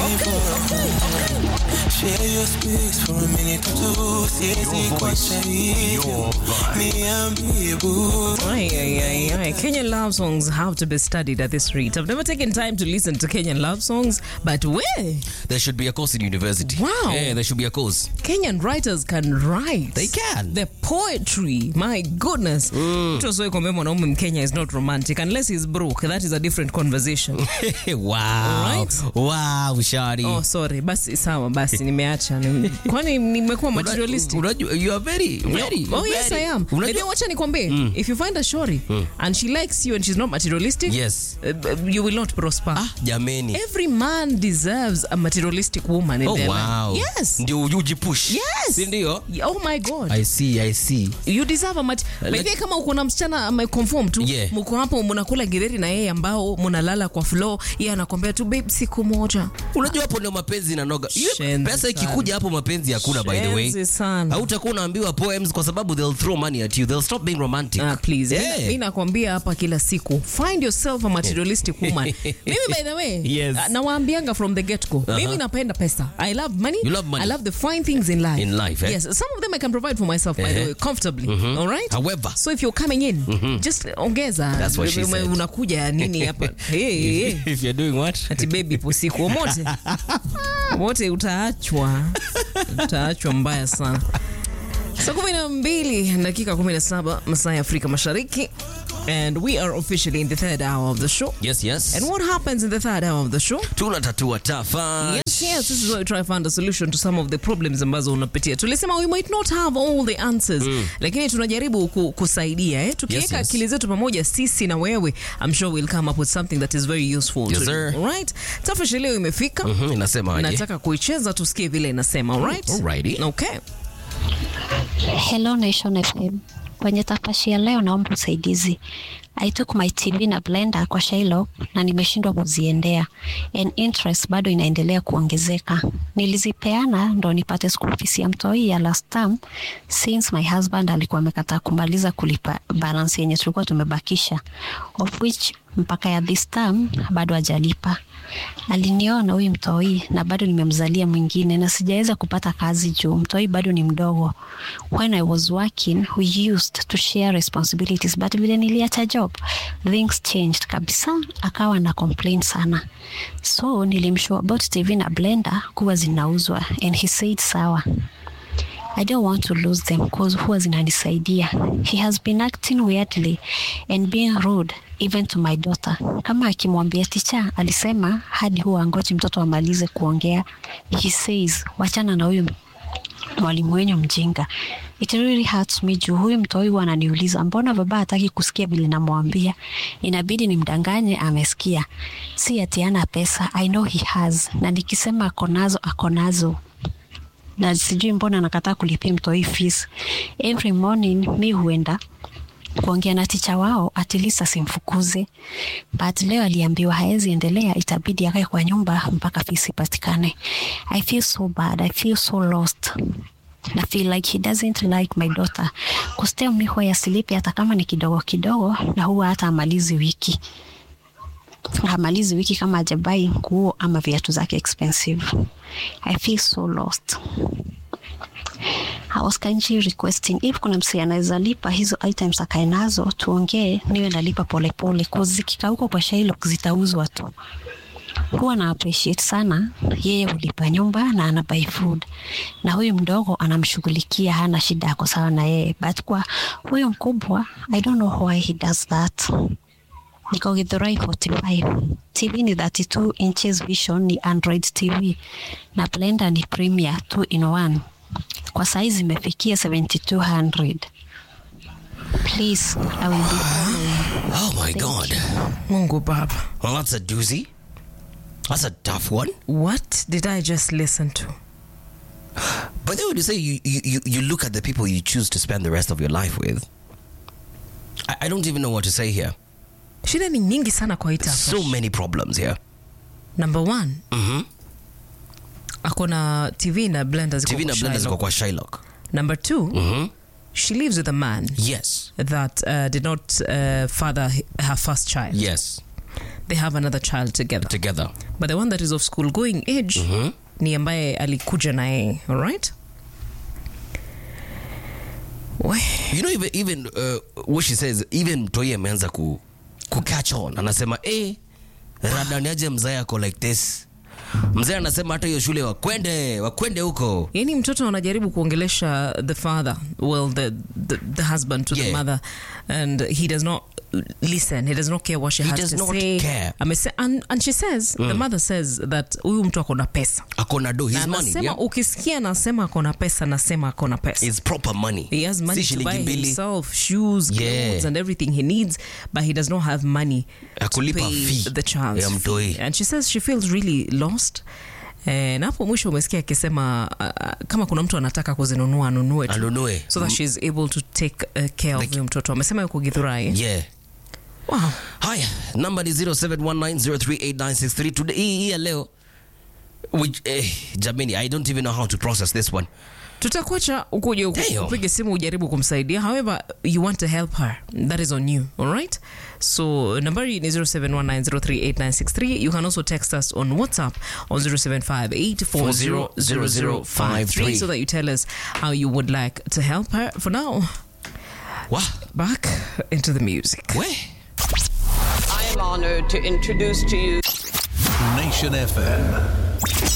Share your space for a minute or two. Siwezi kuacha hivyo. Niambie boo. Ay, ay, ay, ay. Kenyan love songs have to be studied at this rate. I've never taken time to listen to Kenyan love songs, but where There should be a course in university. Wow. Yeah, there should be a course. Kenyan writers can write. They can. The poetry, my goodness. Mtu asiwahi kuambia mwanaume Mkenya is not romantic unless he's broke. That is a different conversation. wow. Alright. Wow, Shari. oh, sorry. Basi sawa, basi nimeacha. Ni- Kwani nimekuwa materialistic? Unajua, you are very, very. Oh yes very- I am. Unajua- Maybe wacha nikwambie if you find a shori and she likes you and she's not materialistic Yes. uh, you will not prosper. Ah, jameni. Every man deserves a materialistic woman in Oh, their wow. life. Yes. Ndio ujipush. Yes. Si ndio? Oh my God. I see, I see. you deserve a mat Like- like, kama uko na msichana ameconform tu Yeah. mko hapo mnakula githeri na yeye ambao mnalala kwa floor yeye anakwambia tu babe siku moja Unajua hapo ndio mapenzi inanoga. Ile Shenzi Pesa sana. ikikuja hapo mapenzi hakuna by the way. Shenzi sana. Hautakuwa unaambiwa poems kwa sababu they'll throw money at you. They'll stop being romantic. Ah, please Yeah. mi nakwambia hapa kila siku find yourself a materialistic woman mimi by the way Yes. ah, nawaambianga from the get go mimi napenda pesa i love money You love money. i love the fine things in life In life, eh? yes some of them i can provide for myself by the Eh. way comfortably all right However. so if you're coming in just ongeza That's what she Ume- said. unakuja nini hapa hey, hey, hey. If you're doing what? ati bebi posiku wote wote utaachwa utaachwa mbaya sana saa kumi na mbili dakika kumi na saba masaa ya afrika mashariki and we are officially in the third hour of the show Yes, yes. and what happens in the third hour of the show tunatatua tafa. Yes, yes, this is where we try to find a solution to some of the problems ambazo unapitia. Tulisema we might not have all the answers, lakini tunajaribu ku, kusaidia eh? Tukiweka Yes, yes. akili zetu pamoja sisi na wewe, I'm sure we'll come up with something that is very useful Yes, to sir. you. All right? Tafashi leo imefika. Mhm, inasema aje? Nataka kuicheza tusikie vile inasema. All right? Alrighty. Okay. Hello Nation FM. Kwenye tafashi ya leo naomba usaidizi. I took my TV na blender kwa Shylock na nimeshindwa kuziendea. And interest bado inaendelea kuongezeka. Nilizipeana ndo nipate school fees ya mtoi ya last term since my husband alikuwa amekataa kumaliza kulipa balance yenye tulikuwa tumebakisha. Of which mpaka ya this term bado hajalipa. Aliniona huyu mtoi na bado nimemzalia mwingine na sijaweza kupata kazi juu mtoi bado ni mdogo. When I was working, we used to share responsibilities but vile niliacha job, things changed kabisa, akawa na complain sana. So nilimshow about TV na blender kuwa zinauzwa and he said sawa. I don't want to lose them cause huwa zinanisaidia. He has been acting weirdly and being rude even to my daughter. Kama akimwambia ticha, alisema hadi huwa angoji mtoto amalize kuongea. He says, wachana na huyu mwalimu wenyu mjinga. It really hurts me juu huyu mtoi huwa ananiuliza mbona baba hataki kusikia vile namwambia. Inabidi nimdanganye amesikia. Si ati ana pesa, I know he has. Na nikisema ako nazo, ako nazo na sijui mbona anakataa kulipia mtoi fees. Every morning mi huenda kuongea na ticha wao at least asimfukuze, but leo aliambiwa haezi endelea, itabidi akae kwa nyumba mpaka fees ipatikane. I feel so bad, I feel so lost na feel like he doesn't like my daughter kustea mi huwa yasilipi hata kama ni kidogo kidogo, na huwa hata amalizi wiki hamalizi wiki kama ajabai nguo ama viatu zake expensive. I feel so lost. I was kindly requesting if kuna msee anaweza lipa hizo items akae nazo tuongee, niwe nalipa polepole cause zikikauka kwa Shylock zitauzwa tu. Huwa na appreciate sana yeye hulipa nyumba na ana buy food, na huyu mdogo anamshughulikia, hana shida, ako sawa na yeye, but kwa huyu mkubwa I don't know why he does that. Niko Githurai 45. TV ni 32 inches vision, ni Android TV na blender ni Premier 2 in 1. Kwa saizi imefikia 7200. Please, I will be following. Oh my God. Mungu Baba. Well, that's a doozy. That's a tough one. What did I just listen to? But then when you say you, you, you, you look at the people you choose to spend the rest of your life with, I, I don't even know what to say here. Shida ni nyingi sana kwa hii tafash. So many problems here. Number one, Mhm. ako na TV na blender ziko TV kwa na blender ziko Shylock. kwa Shylock. Number two, Mhm. she lives with a man Yes. that uh, did not uh, father h- her first child. Yes. they have another child together together but the one that is of school going age ni ambaye alikuja na yeye alright We- you know even, even uh, what she says even mtoi ameanza ku, ku catch on anasema eh radaniaje mzae ako like this mzee anasema hata hiyo shule wakwende wakwende huko yani mtoto anajaribu kuongelesha the father well the, the, the husband to the Yeah. mother and he does not listen he does not care what she He has does to not say care. Amese, and, and she says the mother says that huyu mtu akona pesa ako na do na his money anasema yeah? ukisikia anasema akona pesa nasema akona pesa It's proper money He has money si to buy shilingi mbili himself shoes, Yeah. clothes, and everything he needs, but he does not have money Ya to kulipa pay fee the child's ya mtoi. fee. And she says she feels really lost. Eh, na hapo mwisho umesikia akisema uh, kama kuna mtu anataka kuzinunua anunue tu. Anunue. so that she's able to take uh, care of huyo mtoto amesema yuko Githurai eh? yeah wow. haya namba ni 0719038963 today hii hii ya leo which, eh, jamani i don't even know how to process this one tutakuacha ukuje uku- Damn. upige simu ujaribu kumsaidia however you want to help her that is on you alright so nambari ni 0719038963 you can also text us on whatsapp on 0758400053 so that you tell us how you would like to help her for now wa back into the music we I am honored to introduce to you Nation FM.